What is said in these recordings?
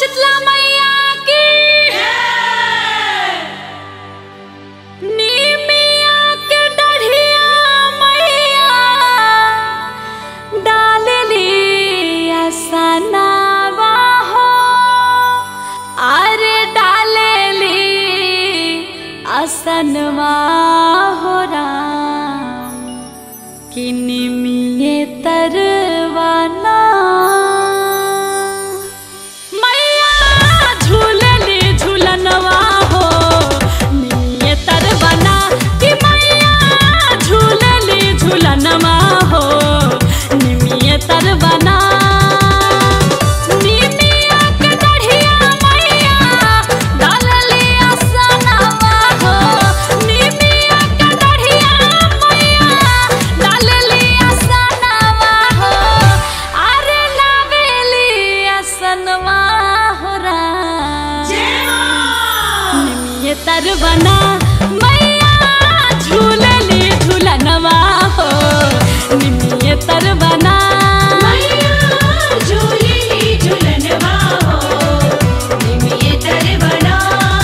शीतला मैया की नीमिया के डढ़िया मैया डालली असनावा हो अरे डालली असनवा हो राम कि निमिये तरवाना मैया झूलली झूलनवा हो निमिये तरवाना कि मैया झूलली झूलनवा हो निमिये तरवाना निमिया के डढ़िया मैया डालली असनवा हो निमिया के डढ़िया मैया डालली असनवा हो अरे लावेली असनवा हो रा निमिये तरवना मैया झूलली झूलनवा हो निमिये तरवना मैया झूलेली झूलनवा हो निमिये तरवना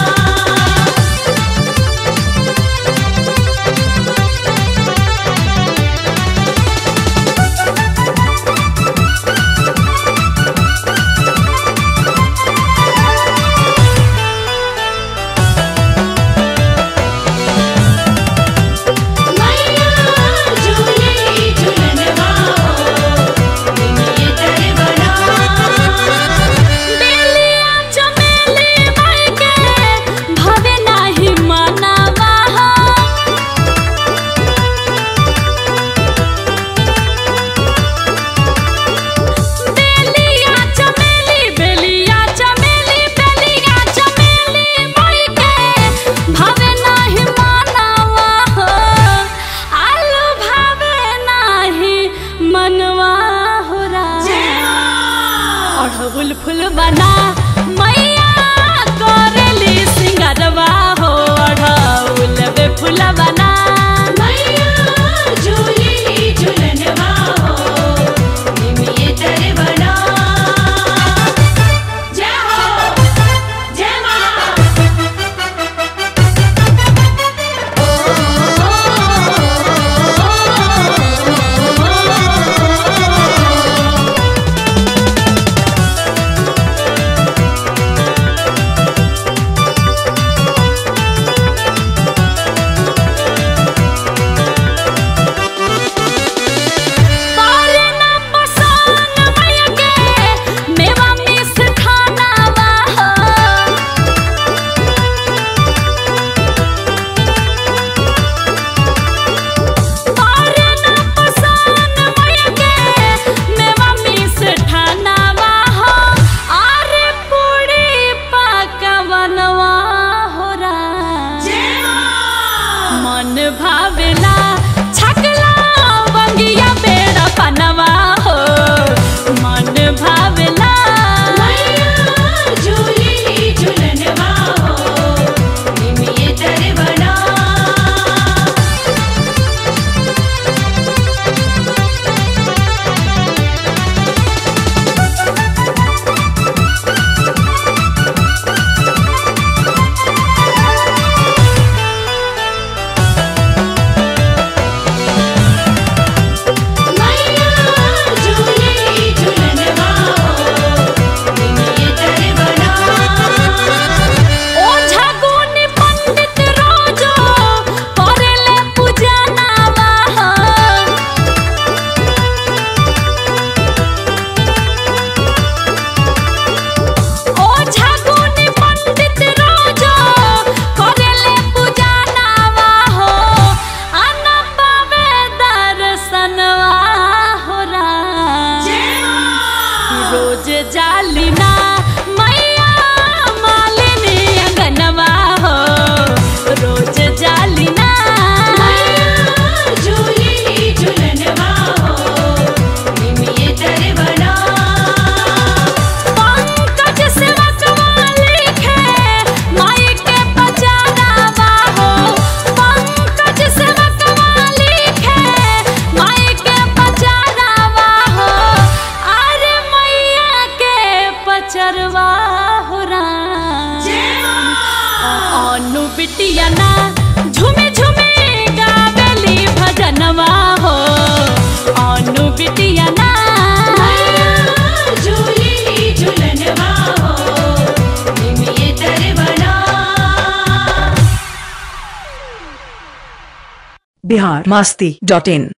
मैया झूलेली झूलनवा हो निमिये तरवना बेलिया चमेली माई के भवे नाही मनवा हो बेलिया चमेली बेलिया चमेली बेलिया चमेली माई के भवे नाही मनवा हो आलू भवे नाही मनवा हो रा अड़हुल फूल बना मैया करेली सिंगरवा हो अड़हुल बे फूल बना मैया झूलेली झूलनवा हो निमिये तरवना जय हो जय मां पारे ना पसान मैया के मेवा मिस खानावा हो पारे ना पसान मैया के मेवा मिस खानावा हो आरे पूरी पकवनवा हो रा मन भावेला छकला बंगिया बेड़ा पनवा हो मन भावेला मैया झूलेली झूलनवा हो निमिये तरवना मैया झूलेली झूलनवा हो निमिये तरवना ओझा गुनी पंडित रोजो करेले पूजनावा हो ओझा गुनी पंडित रोजो करेले पूजनावा हो अनपवे दर्शनवा हो रा रोज जालिना मैया मालिनी अंगनवा हो रोज जालिना मैया झूलेली झूलनवा हो निमिये तरवना पंकज सेवकवा लिखे माई के पचारावा हो पंकज सेवकवा लिखे माई के पचारावा हो अरे मैया के पचरवा अनु बिटिया ना झुमे झुमे गावेली भजनवा हो अनु बिटिया ना मैया झूलेली झूलनवा हो निमिये दरबना बिहार मस्ती डॉट इन